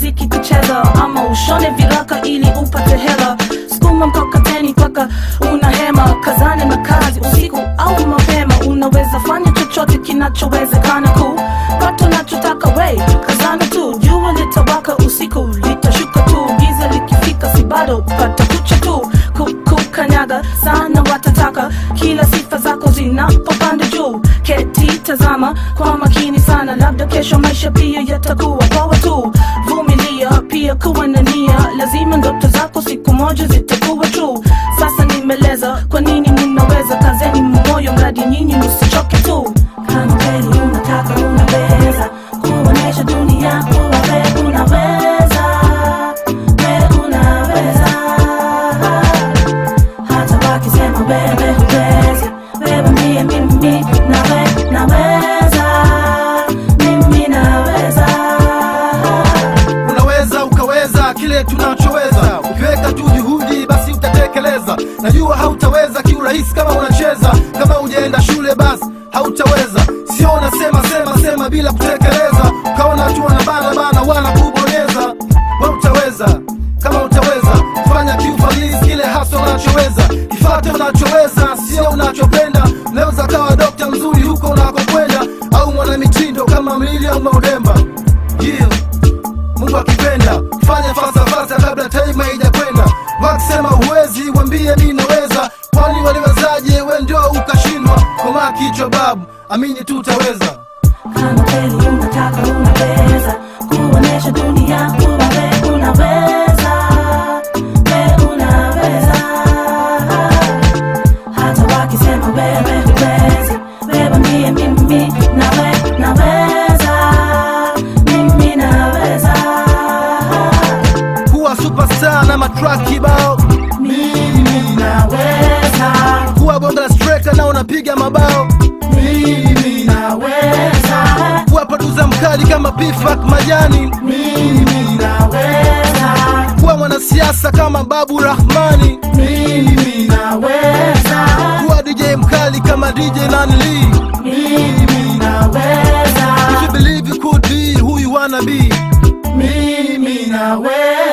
mziki kucheza ama ushone viraka ili upate hela skuma mkokoteni mpaka una hema kazane na kazi usiku au mapema unaweza fanya chochote kinachowezekana ku pato nachotaka we kazana tu jua litawaka usiku litashuka tu giza likifika si bado pata kucha tu Ku- kukanyaga sana watataka kila sifa zako zinapopanda juu keti tazama kwa makini sana labda kesho maisha pia yatakuwa poa tu vumilia pia kuwa na nia lazima ndoto zako siku moja zitakuwa true sasa nimeleza kwa nini mnaweza kazeni moyo mradi nyinyi msichoke tu kama kweli unataka unaweza kuonesha dunia kuwa we unaweza we unaweza hata wakisema wewe huwezi wewe ndiye mimi nawe naweza mimi naweza unaweza ukaweza kile tunachoweza ukiweka tu juhudi basi utatekeleza najua hautaweza kiurahisi kama unacheza kama ujaenda shule basi hautaweza sio unasema sema sema bila kutekeleza ukaona tu wanabana bana wana kubonyeza we utaweza kama utaweza fanya kiufalisi kile hasa unachoweza kifate unachoweza sio unachopenda unaweza kawa dokta mzuri huko unakokwenda au mwanamitindo kama mlili au maudemba yeah. Mungu akipenda fanya fasafasa kabla time haijakwenda. Wakisema huwezi, wambie mi naweza, kwani waliwezaje? We ndio ukashindwa. Komaa kichwa babu, amini tu utaweza. kama kweli unataka unaweza kuonesha dunia kuwa we unaweza we unaweza hata wakisema wewe huwezi wewe ndiye mimi nawe naweza mimi naweza Kuwa superstar na matrack kibao, mimi naweza kuwa bonga striker na unapiga mabao, mimi naweza kuwa producer mkali kama Pifak Majani, mimi naweza kuwa mwanasiasa kama Babu Rahmani, mimi naweza kuwa DJ mkali kama DJ Nanli. mimi naweza If you believe you could be who you wanna be. mimi naweza